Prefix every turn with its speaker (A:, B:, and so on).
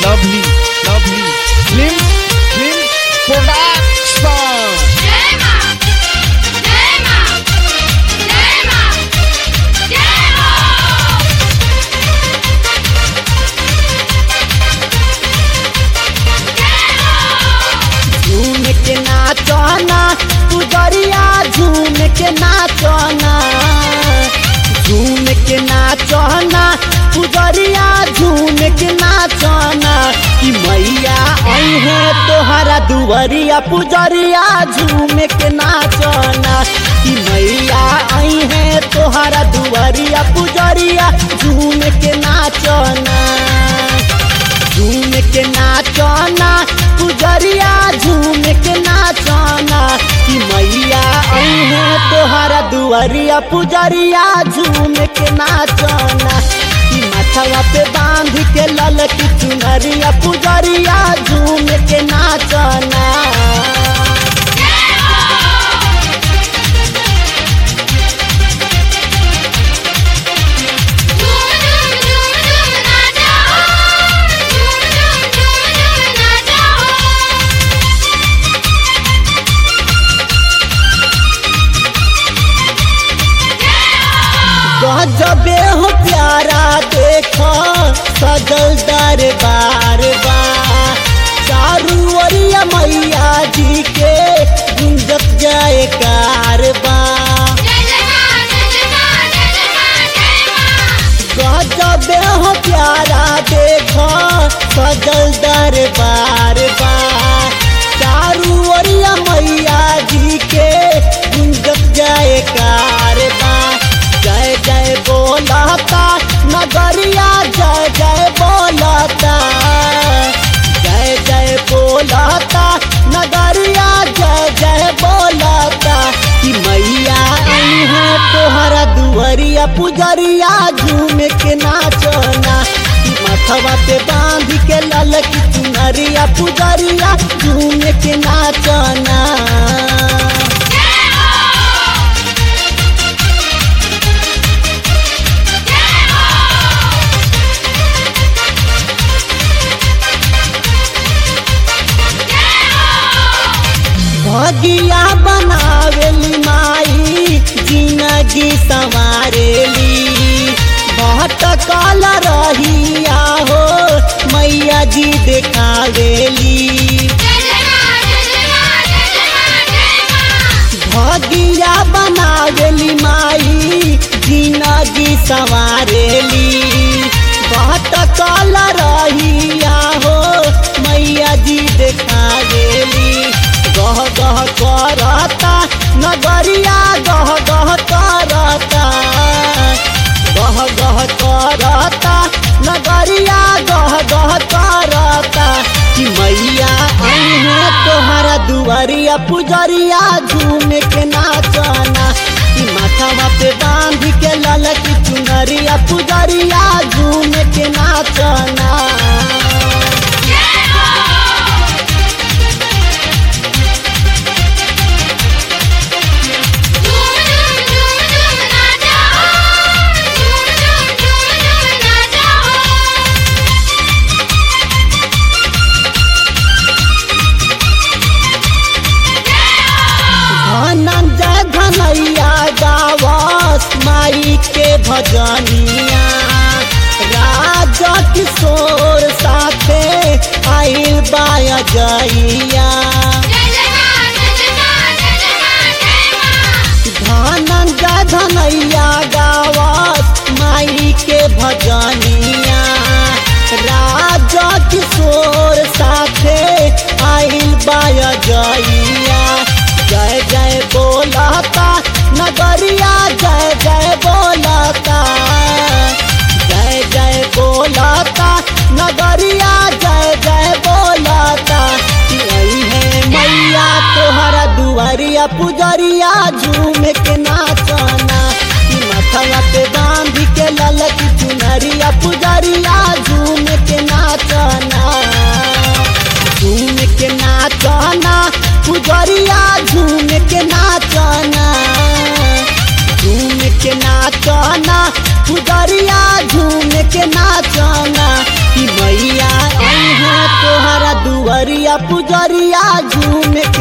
A: lovely, lovely film, film production.
B: Dema! Dema! Dema! Demo!
C: झूम के नाचना पुजरिया झूम के नाचना झूम के नाचना पुजरिया झूम के नाचना कि मैया अहे तोहरा दुवरिया पुजरिया झूम के नाचना कि मैया अहे तोहरा दुवरिया पुजरिया झूम के नाचना झूम के नाचना पुजरिया झूम के नाचना कि मैया अहे तोहरा दुआरिया पुजरिया झूम के नाचना कि माथवा पे बांध के लल की चुनरिया पुजरिया झूम के नाचना
B: झूम झूम झूम झूम नाचो झूम झूम झूम झूम नाचो
C: गजबे हो प्यारा देखो सजल दरबार बा चारू ओरिया मैया जी के गुंजत जाए कारबा
B: जय जय मां जय जय मां जय जय मां जय मां
C: गजबे हो प्यारा देखो सजल दरबार बा चारू ओरिया मैया जी के गुंजत जाए कारबा जय जय बोलता नगरिया जय जय बोलता जय जय बोलता नगरिया जय जय बोलता कि मैया अइहा तोहरा दुआरिया पुजरिया झूम के नाचना कि माथवा पे बांध के लल की चुनरिया पुजरिया झूम के नाचना भगिया बनावेली माई जिंदगी संवारेली भटकल रहिया हो मैया जी देखावेली
B: जय जय मां जय जय मां जय जय मां जय मां
C: भगिया बनावेली माई जिंदगी संवारेली भटकल रहिया हो मैया जी देखावेली गह गह करता नगरिया गह गह करता गह गह करता नगरिया गह गह करता कि मैया अहे तोहरा दुआरिया पुजरिया झूम के नाचना कि माथवा पे बांध के लल की चुनरिया पुजरिया झूम के नाचना
B: झूम झूम झूम झूम नाचो झूम झूम झूम झूम नाचो
C: धनंजय धनैया गावस माई के भजनिया राजा किशोर साथे आइल बाया जइया
B: जय जय मां जय जय मां जय जय मां जय मां
C: धनंजय धनैया गावस माई के भजनिया राजा किशोर साथे आइल बाया जइया जय जय बोलता नगरिया जय जय बोलता जय जय बोलता नगरिया जय जय बोलता कि अइहे मैया तोहरा दुआरिया पुजरिया झूम के नाचना कि माथवा पे बांध के लल की चुनरिया पुजरिया झूम के नाचना झूम के नाचना पुजरिया झूम के नाचना झूम के नाचना पुजरिया झूम के नाचना कि मैया अइहे तोहरा दुआरिया पुजरिया झूमे